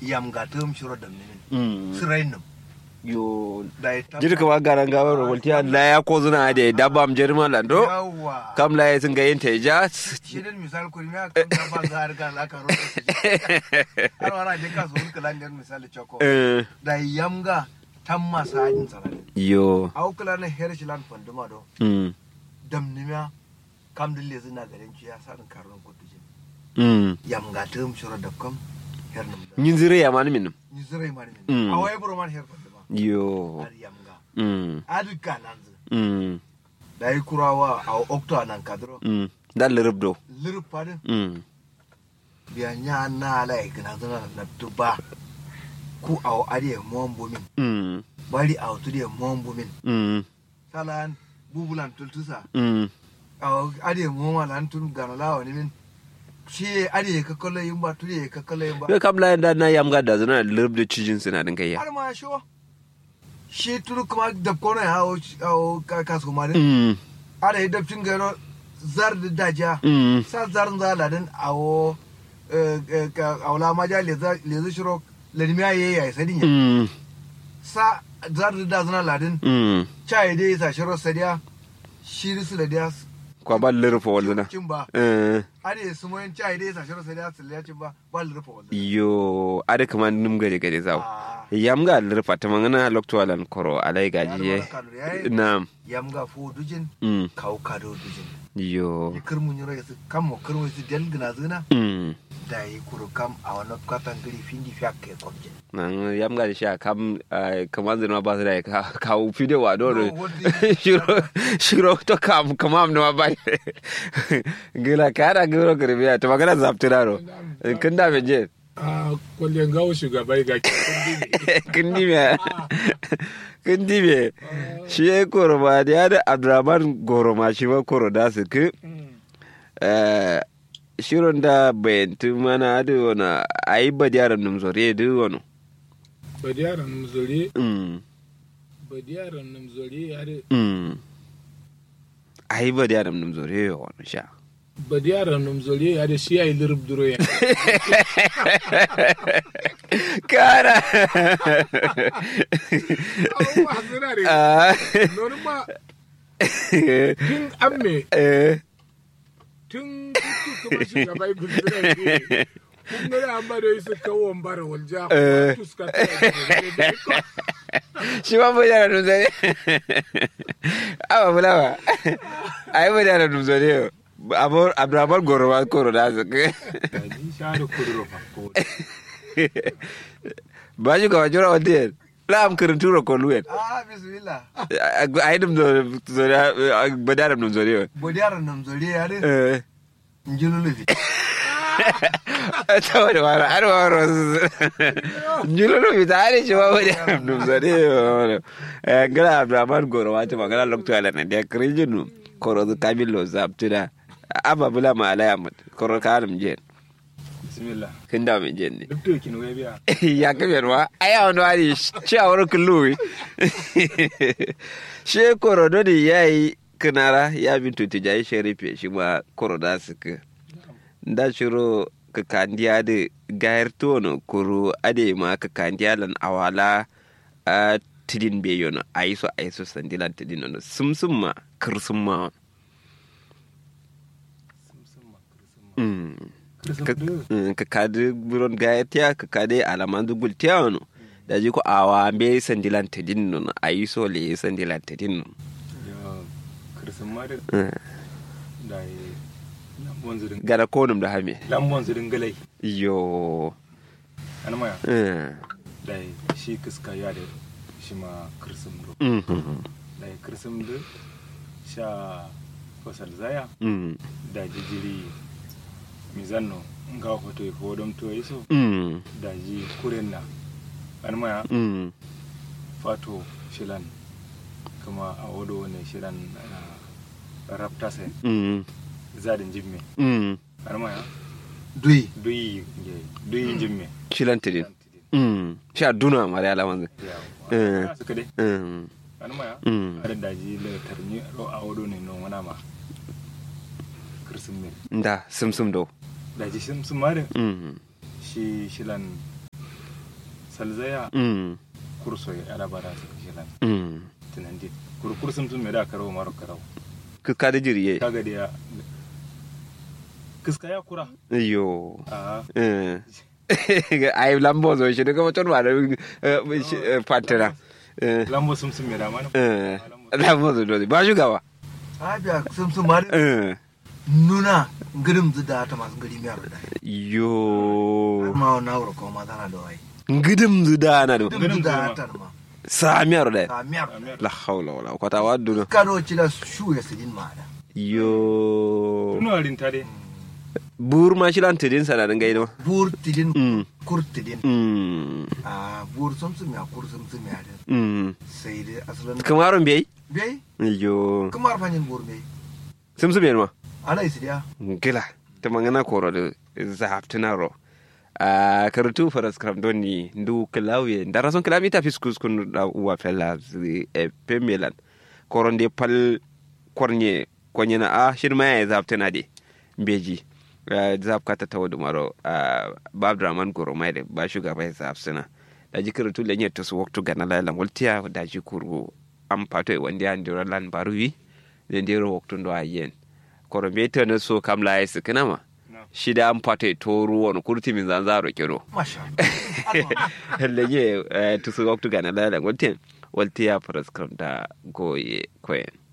yam ga tum shiro dam ne mm sirain nam yo da ya tabba- jiri kama garan gawar rawaltiya la ya ko zuna da dabba am jirma lando yawa kam la ya sun ga yin ta ja shi ne misal ko ya kan da ba za har ga la ka ro har wara je ka zo kala ne misali choko eh da yam ga tam masa yin sarari yo au kala na her shi lan fanduma do mm dam ne ma kam dille zina garin ci ya san karon ko tujin mm yam ga tum shiro da kam her nam da yin zire ya mani minum ni zirai mani Mm. ne awai bro man her fanduma yo har yam ga mm adu kananzu mm da yi kurawa a okto nan kadro mm dan lirabdo lirpadin mm biya nya na ala igna zana na tuba ku aw adiye mombo min mm bari aw tudiye mombo min mm salan bubulan tultusa mm aw adiye moma lan tun gana lawa ni min shi adiye ka kala yimba tudiye ka kala yimba yo kam la da na yam ga da zuna lirabdo cijin suna din kai ya har ma sho shi turu kuma dab kono ya aw aw ka kasu ma din mm ada dab cin garo zar da daja mm sa zarin zaladin awo awla maja lezi shiro ladimiya ye ya sadin ya mm sa zarin da zana ladin mm chai dai sa shiro sadiya shiri su da dia kwa ba lirfa walluna cin ba eh ade su moyin chai dai sa shiro sadiya su cin ba ba lurfa wanda yo ada kama num gade gade zaw Ah, yam ga lirfa ta mangana loktualan koro alai gaji ye ya da wani kanu nam yam ga fu dujin mm kaw kado dujin yo yi kirmun yoro yasu kam mo kirmun yasu del gina zina mm da yi kuru kam a wani katan gari findi fiya ke kwamje nan yam ga sha kam kama zina ba su da ka ka fide wa do No, what the- shiro shiro to kam kama am no ba gila kara giro kirbiya to magana zaptiraro kin da be je a kwallon gawo shugaba ga kin di me kin di me shi ya koro ba da ya da abdurrahman goro ma shi ma koro da su ki eh, shirin da bayantu mana da wani a yi ba yaran numzore da wani badiyaran namzori Mm, badiyaran namzori yare mm. a yi ba yaran numzore ya wani sha badiyaran namzori yare shi ya yi lirib duro ya kara abubuwa suna da Ah, nonu ma tun amme eh, tun kuku kuma shugaba ya gudura ne kun gari an ba da yi su kawo bara walja Eh. kuma tuska ta yi shi ma ba yaran numzore awa bula ba a yi ba yaran numzore yau abdurrahman goro ma koro da su ki ji share kuduro fa ko ba shi kawo jura wata yin la'am kirin tura ko luwen ah bismillah a yi dum zori ba da dum zori yau bodiyar nam zore ya de eh njululu ta wani wani har wani wasu njululu fita har shi ba wani dum zori yau gana abdurrahman goro wata magana lokto ala na da kirin jinu koro zu kamilo zabtuna amma bula ma alaya mat koro ka halin jen bismillah kin da mai jen ne duk to kin wai biya ya kabe ruwa a yawon wani shawar kulluwi she korodo ne ya yi kinara ya bin tuti jayi sharife shi ma koroda su ka da shiro ka kandiya da gayar tono kuro ade ma ka kandiya lan awala a tidin be yono a yi so a yi so sandilan tidin no sum sum ma kirsum ma Mm. ka mm, ka kadi buron gaya tiya ka kadi alaman dugul tiya wano da ji ko awa be sandilan tidin no a yi so le sandilan tidin no ya kirsin ma da Mm. da yi lambon zirin gara konum da hame lambon zirin galai yo an maya Mm. da yi shi kiska ya da shi ma kirsin do Mhm. da yi kirsin da sha fasal zaya Mm. da jijiri mizanno nga hoto e hodom to iso Mm. da ji kuren na an maya Mm. fato shilan kuma a wado ne shilan raptase Mm. zadin jimme Mm. an maya dui duyi nge duyi jimme shilan tidin Mm. sha duna mari alaman Eh. ya suka dai Mm. an maya Mm. ada daji le tarni ro a wado ne no wana ma kirsin me da sum sum do daji sim sim mare Mm. shi shilan salzaya mm kurso ya ala bara su jilan mm tunandi kur kursum tun me da karo maro karo ka ka da jiriye kaga da ya kiska ya kura yo a eh ai lambo zo shi daga mutum ba da fantana eh lambo sum sum me da mana eh lambo zo dole ba shugaba abiya sun sun mari eh nuna girim da ta masu gari miyar da yo ma wannan wura kuma ma tana da wai ngidim zuda na do girim da ta ma samiyar da ta miyar la hawla wala kwata waddu kano ci da shu ya sidin ma da yo tuno rin tare bur ma shi lan tidin sana dan gaido bur tidin mm kur tidin mm a bur sun sun ya kur sun sun ya da mm sai dai asalin kamaron bai bai yo kamar fanyin bur bai sim sim ma ala isi dia gila ta mangana koro da zaftina ro a karatu faras kram doni ndu klawe ndara son klami ta fiskus kun da uwa fella e pemelan koron de pal kornye konye na a shirma ya zaftina de beji zaf kata tawo dumaro babdraman goro mai da ba shugaba ya zafsina da ji karatu lenye to su waktu gana lalan waltiya da ji kuru am pato e wandi an dira lan baruwi den dira waktu ndo ayen koro me to na so kam la yesi kanama shida an pato e to ruwon kurti min zanzaro kiro masha lenye to su waktu gana lalan waltiya waltiya faras kam da goye koyen